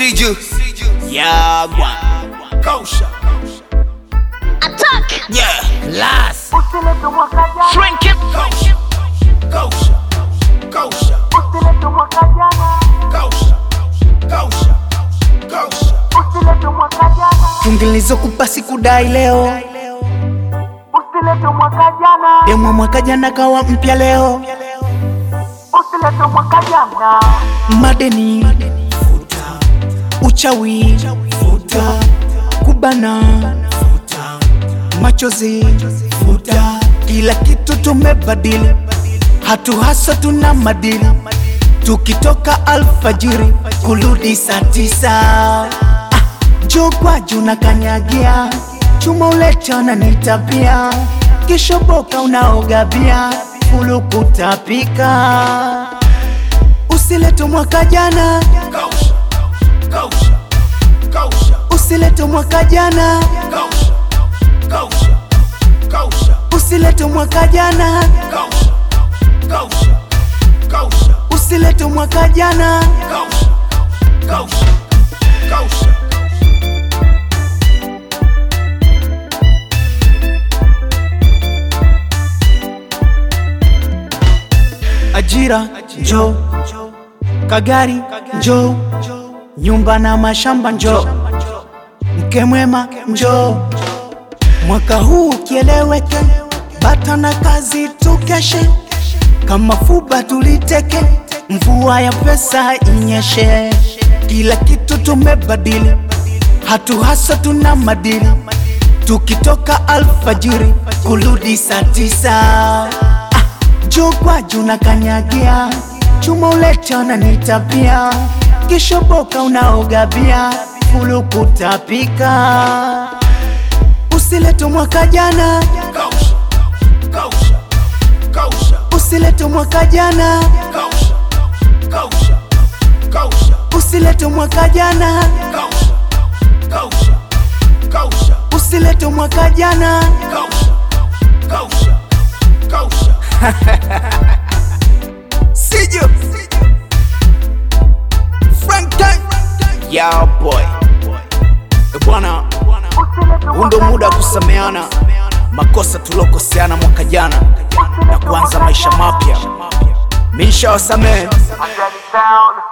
Isiju Yagwa Kausha Attack! Yeah Last Usilete mwaka jana, Shrink it! Kausha Kausha Kausha usilete mwaka jana, Kausha Kausha Kausha usilete mwaka jana, tungilizokupa sikudai leo usilete mwaka jana, demwa mwaka jana kawa mpya leo usilete mwaka jana, madeni futa uchawi futa kubana futa machozi futa kila kitu tumebadili hatu hasa tuna madili tukitoka alfajiri kurudi saa tisa ah, jokwaju na kanyagia chuma uletana ni tabia kishoboka unaoga bia fulukutapika usilete mwaka jana Kausha Kausha Kausha usilete mwaka jana Kausha Kausha Kausha usilete mwaka jana Kausha Kausha Kausha usilete mwaka jana Kausha Kausha Kausha ajira njo kagari njo nyumba na mashamba njo mke mwema njo mwaka huu ukieleweke bata na kazi tukeshe kama fuba tuliteke mvua ya pesa inyeshe kila kitu tumebadili hatu hasa tuna madili tukitoka alfajiri kurudi saa tisa jokwaju na kanyagia chuma uletana ni tabia kishoboka unaoga bia fulukutapika usilete mwaka jana Kausha Kausha Kausha usilete mwaka jana Kausha Kausha Kausha usilete mwaka jana Kausha Kausha Kausha usilete mwaka jana Kausha Kausha Kausha sijo franklin Yeah boy Eh, Bwana usilete huu ndo muda wa kusameana makosa tuliokoseana mwaka jana na kuanza maisha mapya. Misha wasamehe Ajali sound.